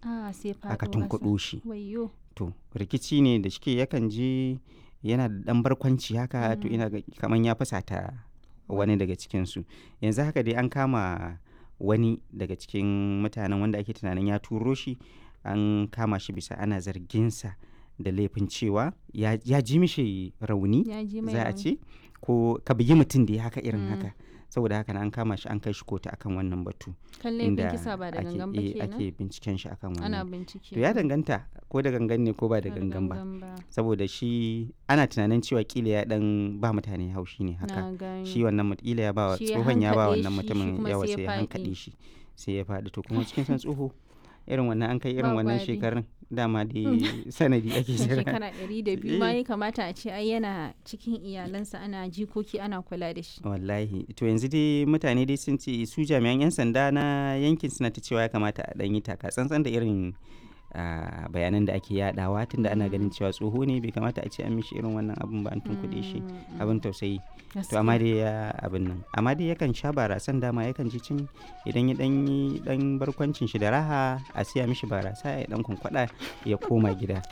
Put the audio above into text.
Ah, sai aka faɗo tunkuɗo ƙasa. shi Wayyo. to rikici ne da shike yakan je yana da ɗan barkwanci haka to Mm. ina ga kaman ya fusata wani daga cikinsu yanzu haka dai an kama wani daga cikin mutanen wanda ake tunanin ya turo shi an kama shi bisa ana zarginsa da laifin cewa ya, ya ji mishi rauni Ya ji mai za a rauni. ce ko ka bugi mutum da ya haka irin Mm. haka saboda haka na an kama shi an kai shi kotu akan wannan batu Kan laifin kisa ba da ake, gangan ba eh, kenan. ake binciken shi akan Ana wannan bincike. to ya danganta ko da gangan ne ko ba da Ba gangan ba ba. saboda shi ana tunanin cewa kila ya dan ba mutane haushi ne haka Na gani. shi wannan mut- kila ya ba wa Shi ya tsohon ya ba hankaɗe wannan shi, shi mutumin kuma yawa sai ya sai ya faɗi. hankaɗe shi sai ya faɗi to kuma cikin san tsoho irin wannan an kai irin Ba wannan gwari. shekarun dama dai sanadi ake jira shekara ɗari da biyu ma Eh. ya kamata a ce ai yana cikin iyalansa ana jikoki ana kula da shi. wallahi to yanzu dai mutane dai sun ce su jami'an 'yan sanda na yankin suna ta cewa ya kamata a ɗan yi taka tsantsan da irin ah, bayanan da ake yadawa tunda ana ganin cewa tsoho ne bai kamata a ce an mishi irin wannan abin ba an tunkuɗe shi Mm, mm. abin tausayi to Gaskiya. amma dai ya abin nan amma dai yakan sha barasan dama yakan ji cin idan ya dan yi dan barkwancin shi da raha a siya mishi barasa ya dan kwankwada ya koma gida